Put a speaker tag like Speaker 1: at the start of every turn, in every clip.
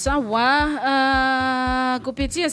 Speaker 1: sawa. Uh, kupitia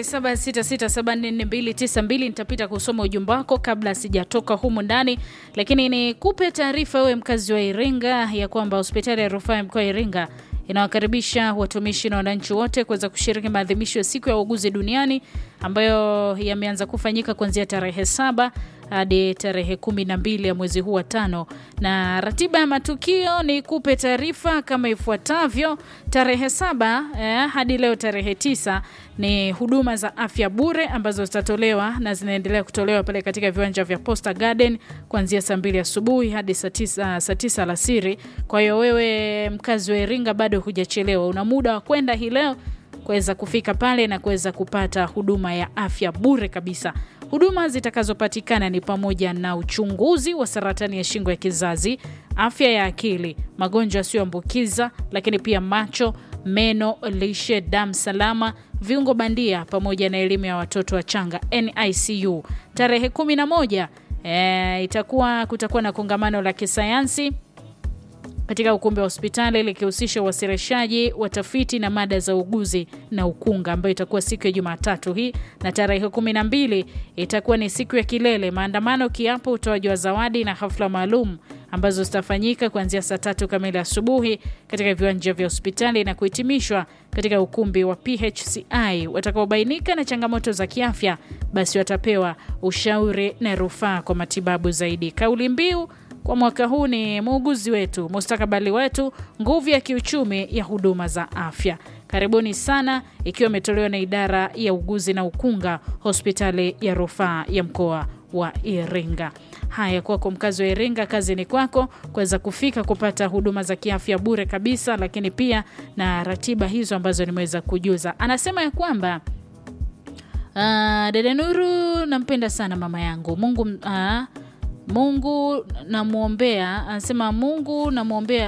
Speaker 1: 0766744292 nitapita kusoma ujumbe wako kabla sijatoka humu ndani, lakini nikupe taarifa wewe mkazi wa Iringa ya kwamba hospitali ya rufaa ya mkoa wa Iringa inawakaribisha watumishi na wananchi wote kuweza kushiriki maadhimisho ya siku ya uuguzi duniani ambayo yameanza kufanyika kuanzia tarehe saba hadi tarehe kumi na mbili ya mwezi huu wa tano, na ratiba ya matukio ni kupe taarifa kama ifuatavyo. Tarehe saba eh, hadi leo tarehe tisa ni huduma za afya bure ambazo zitatolewa na zinaendelea kutolewa pale katika viwanja vya Posta Garden kuanzia saa mbili asubuhi hadi saa tisa saa tisa alasiri. Kwa hiyo wewe mkazi wa Iringa bado hujachelewa, una muda wa kwenda hii leo kuweza kufika pale na kuweza kupata huduma ya afya bure kabisa. Huduma zitakazopatikana ni pamoja na uchunguzi wa saratani ya shingo ya kizazi, afya ya akili, magonjwa yasiyoambukiza, lakini pia macho, meno, lishe, damu salama, viungo bandia, pamoja na elimu ya watoto wachanga NICU. Tarehe 11 e, itakuwa kutakuwa na kongamano la kisayansi katika ukumbi wa hospitali likihusisha uwasilishaji wa tafiti na mada za uguzi na ukunga ambayo itakuwa siku ya Jumatatu hii, na tarehe kumi na mbili itakuwa ni siku ya kilele, maandamano, kiapo, utoaji wa zawadi na hafla maalum ambazo zitafanyika kuanzia saa tatu kamili asubuhi katika viwanja vya hospitali na kuhitimishwa katika ukumbi wa PHCI. Watakaobainika na changamoto za kiafya, basi watapewa ushauri na rufaa kwa matibabu zaidi. Kauli mbiu kwa mwaka huu ni muuguzi wetu, mustakabali wetu, nguvu ya kiuchumi ya huduma za afya. Karibuni sana, ikiwa imetolewa na idara ya uguzi na ukunga, hospitali ya rufaa ya mkoa wa Iringa. Haya, kwako mkazi wa Iringa, kazi ni kwako kuweza kufika kupata huduma za kiafya bure kabisa, lakini pia na ratiba hizo ambazo nimeweza kujuza. Anasema ya kwamba uh, dada Nuru, nampenda sana mama yangu Mungu uh, Mungu namwombea, anasema Mungu namwombea.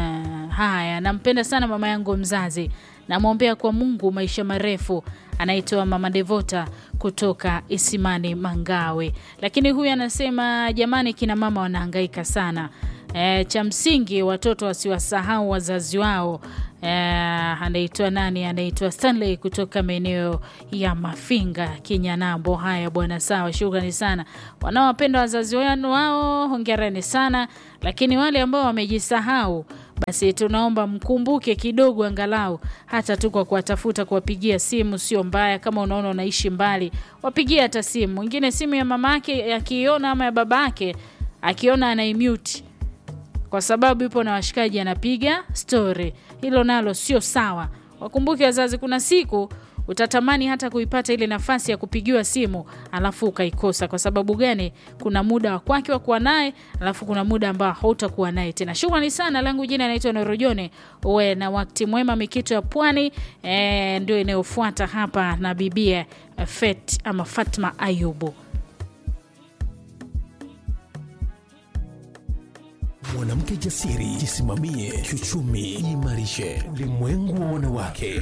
Speaker 1: Haya, nampenda sana mama yangu mzazi, namwombea kwa Mungu maisha marefu. Anaitwa mama Devota kutoka Isimani Mangawe. Lakini huyu anasema jamani, kina mama wanahangaika sana. E, cha msingi watoto wasiwasahau wazazi wao. E, anaitwa nani? Anaitwa Stanley kutoka maeneo ya Mafinga, Kinyanambo. Haya bwana, sawa, shukrani sana. Wanaowapenda wazazi wao, hongereni sana, lakini wale ambao wamejisahau basi tunaomba mkumbuke kidogo, angalau hata tu kwa kuwatafuta, kuwapigia simu sio mbaya. Kama unaona unaishi mbali, wapigie hata simu. Mwingine simu ya mama yake akiona ama ya baba yake akiona anaimute kwa sababu yupo na washikaji anapiga stori. Hilo nalo sio sawa. Wakumbuke wazazi, kuna siku utatamani hata kuipata ile nafasi ya kupigiwa simu alafu ukaikosa. Kwa sababu gani? Kuna muda wa kwake wa kuwa naye, alafu kuna muda ambao hautakuwa naye tena. Shukrani sana, langu jina naitwa Norojone. Uwe na wakati mwema. Mikito ya Pwani e, ndio inayofuata hapa na bibia Fet ama Fatma Ayubu.
Speaker 2: Mwanamke jasiri, jisimamie kiuchumi, jiimarishe. Ulimwengu wa wanawake.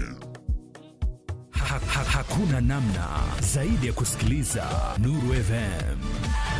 Speaker 3: Ha, ha, hakuna namna zaidi ya kusikiliza Nuru FM.